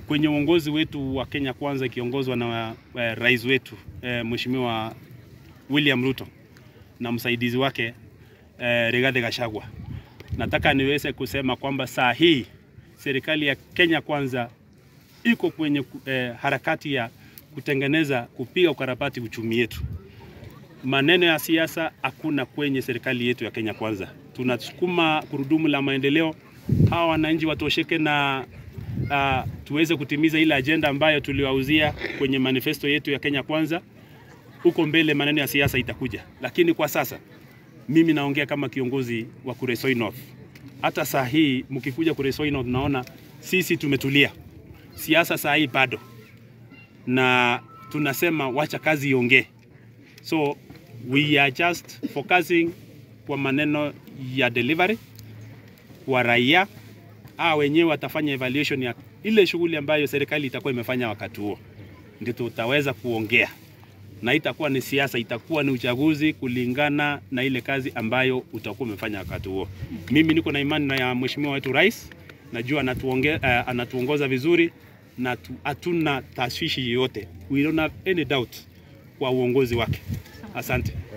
kwenye uongozi wetu wa Kenya Kwanza ikiongozwa na uh, rais wetu uh, Mheshimiwa William Ruto na msaidizi wake uh, Rigathi Gachagua, nataka niweze kusema kwamba saa hii serikali ya Kenya Kwanza iko kwenye uh, harakati ya kutengeneza kupiga ukarabati uchumi yetu. Maneno ya siasa hakuna kwenye serikali yetu ya Kenya Kwanza. Tunasukuma gurudumu la maendeleo, hawa wananchi watosheke na uh, tuweze kutimiza ile ajenda ambayo tuliwauzia kwenye manifesto yetu ya Kenya Kwanza. Huko mbele maneno ya siasa itakuja, lakini kwa sasa mimi naongea kama kiongozi wa Kuresoi North. Hata saa hii mkikuja Kuresoi North, naona sisi tumetulia, siasa saa hii bado, na tunasema wacha kazi iongee. So we are just focusing kwa maneno ya delivery kwa raia a wenyewe watafanya evaluation ya ile shughuli ambayo serikali itakuwa imefanya wakati huo, ndio tutaweza kuongea, na itakuwa ni siasa, itakuwa ni uchaguzi kulingana na ile kazi ambayo utakuwa umefanya wakati huo. Mimi niko na imani na ya mheshimiwa wetu rais, najua anatuonge, uh, anatuongoza vizuri na hatuna tashwishi yoyote, we don't have any doubt kwa uongozi wake. Asante.